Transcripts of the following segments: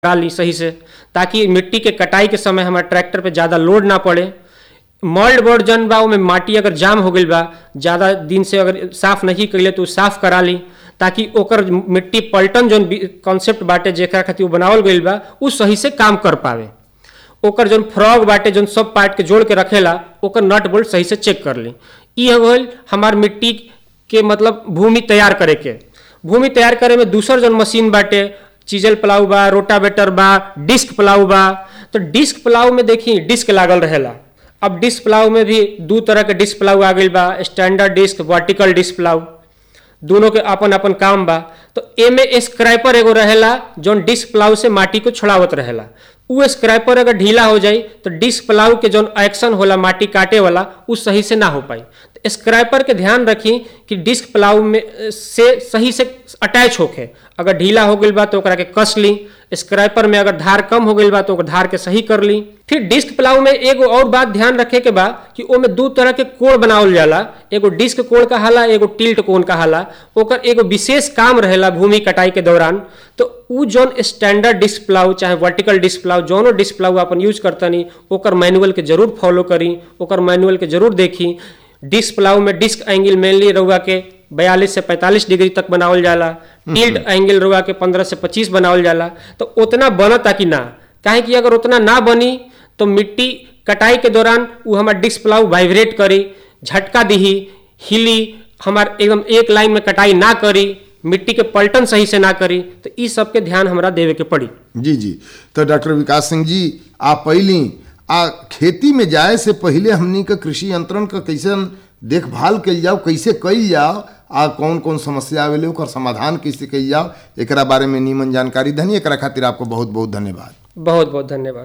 करा ली सही से ताकि मिट्टी के कटाई के समय हमारे ट्रैक्टर पे ज़्यादा लोड ना पड़े मॉल्ड बोर्ड जन बा ओमे माटी अगर जाम हो गई बा ज़्यादा दिन से अगर साफ नहीं कैले तो उ साफ करा ली ताकि ओकर मिट्टी पलटन जौन कॉन्सेप्ट बाटे जेकरा खातिर उ बनावल गईल बा उ सही से काम कर पावे ओकर जौन फ्रॉग बाटे जौन सब पार्ट के जोड़ के रखेला ओकर नट बोल्ट सही से चेक कर ली ई हो गईल हमार मिट्टी के मतलब भूमि तैयार करे के भूमि तैयार करे में दूसर जौन मशीन बाटे चीजल प्लाऊ बा रोटावेटर बा डिस्क प्लाऊ बा तो डिस्क प्लाऊ में देखी डिस्क लागल रहेला अब डिस्क प्लाऊ में भी दू तरह के डिस्क प्लाऊ आ गईल बा standard disc vertical disc plough दोनों के अपन अपन काम बा तो एमे स्क्रैपर एगो रहेला जौन डिस्क प्लाऊ से माटी को छोड़ावत रहेला उ स्क्रैपर अगर ढीला हो जाई तो डिस्क प्लाऊ के जौन एक्शन होला माटी काटे वाला उ सही से ना हो पाई तो स्क्रैपर के ध्यान रखी कि डिस्क प्लाऊ में से सही से अटैच होके अगर ढीला हो गई बा तो ओकरा के कस ली स्क्रैपर में अगर धार कम हो गई बा तो ओकर धार के सही कर ली फिर डिस्क प्लाऊ में एगो और बात ध्यान रखे के बा कि ओमे दू तरह के कोण बनावल जाला एगो डिस्क कोण कहाला एगो टिल्ट कोण कहाला ओकर एगो विशेष काम रहेला भूमि कटाई के दौरान तो उ जौन स्टैंडर्ड डिस्क प्लाऊ चाहे वर्टिकल डिस्क प्लाऊ जौनो डिस्क प्लाऊ अपन यूज करतनी ओकर मैनुअल के जरूर फॉलो करी ओकर मैनुअल के जरूर देखी डिस्क प्लाऊ में डिस्क एंगल मेनली रउआ के बयालीस से पैंतालीस डिग्री तक बनावल जाला टिल्ट एंगल रउआ के पंद्रह से पच्चीस बनावल जाला तो उतना बनता कि ना काहे कि अगर उतना ना बनी तो मिट्टी कटाई के दौरान वो हमार डिस्क प्लाऊ वाइब्रेट करी झटका दिही हिली हमार एकदम एक लाइन में कटाई ना करी मिट्टी के पलटन सही से ना करी तो ई सब के ध्यान हमरा देवे के पड़ी जी जी तो डॉक्टर विकास सिंह जी आप पहली आ खेती में जाए से पहले हमनी के कृषि यंत्रण का कैसे देखभाल कल जाओ कैसे कल जाओ आ कौन कौन समस्या आवेले ओकर समाधान कैसे कल जाओ एकरा बारे में नीमन जानकारी धनी एकरा खातिर आपको बहुत बहुत धन्यवाद बहुत बहुत धन्यवाद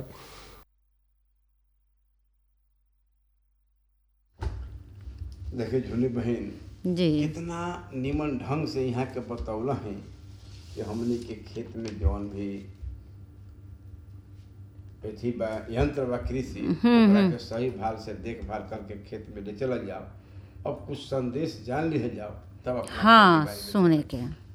देखे झूली बहन जी कितना निमन ढंग से यहाँ के बतौला है कि हमने के खेत में जौन भी अथी बा यंत्र बा कृषि ओकरा के सही भाल से देखभाल करके खेत में ले चलल जाओ अब कुछ संदेश जान लिए जाओ तब अपना खेती हाँ बाड़ी में सुने के